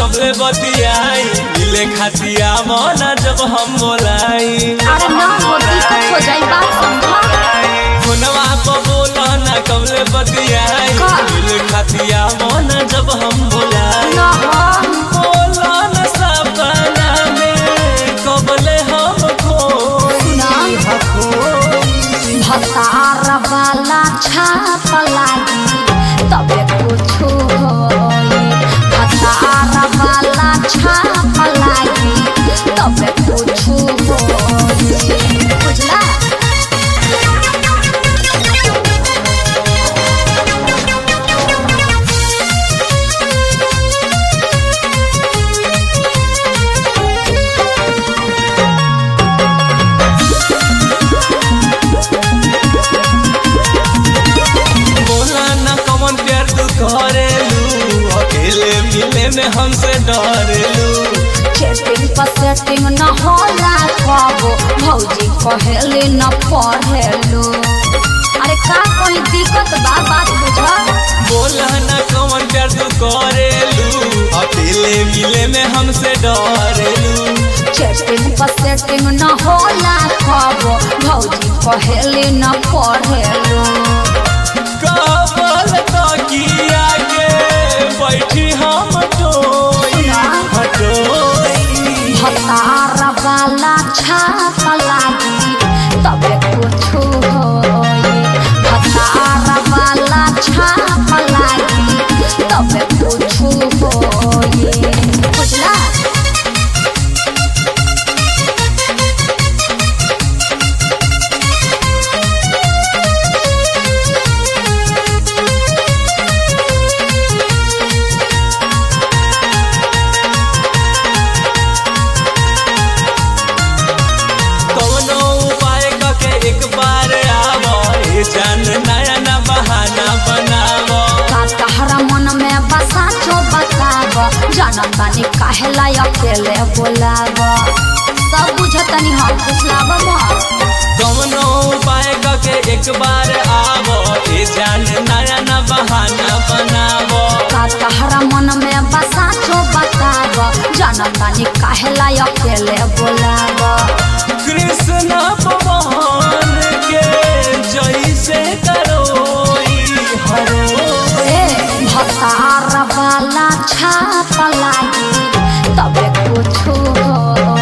कबले बतियाई मिले खातिया मना जब हम बोलाई अरे ना हो दिक्कत हो जाई बात समझा फोनवा पर बोला ना कबले बतियाई का? मिले खातिया मना जब हम बोलाई ना हो बोला ना सपना में कबले हम खोई सुना। खोई भतार वाला छाप लागी तबे कुछ होई भतार वाला छाप लागी तबे कुछ होई बुझला बोला ना कमन प्यार तू करेलू अकेले मिले में हमसे डरेलू चेटिंग पर सेटिंग न होला कबो भौजी कहेले न पढ़ेलू अरे का कोई दिक्कत बा बात बुझा बोला ना कमन प्यार तू करेलू अकेले मिले में हमसे डरेलू चेटिंग पर सेटिंग न होला कबो भौजी कहेले न पढ़ेलू कबल तकिया के बैठी हम टोई हटोई भतार वाला छाप लागी तबे कुछ होई भतार वाला छाप लागी तबे कुछ होई बुझला कवनो उपाय करके एक बार आवो ए जान नया ना बहाना बनावो का तहरा मन में बसा जो बताब जनम बानी काहेला अकेले बोलाब सब बुझतनी हम पुछलाब कवनो उपाय करके एक बार आवो ए जान नया ना बहाना बनावो का तहरा मन में बसा जो बताब जनम बानी काहेला अकेले बोलाब कृष्ण भगवान के जैसे करोई हरो ए भतार वाला छाप लागी तबे कुछ होई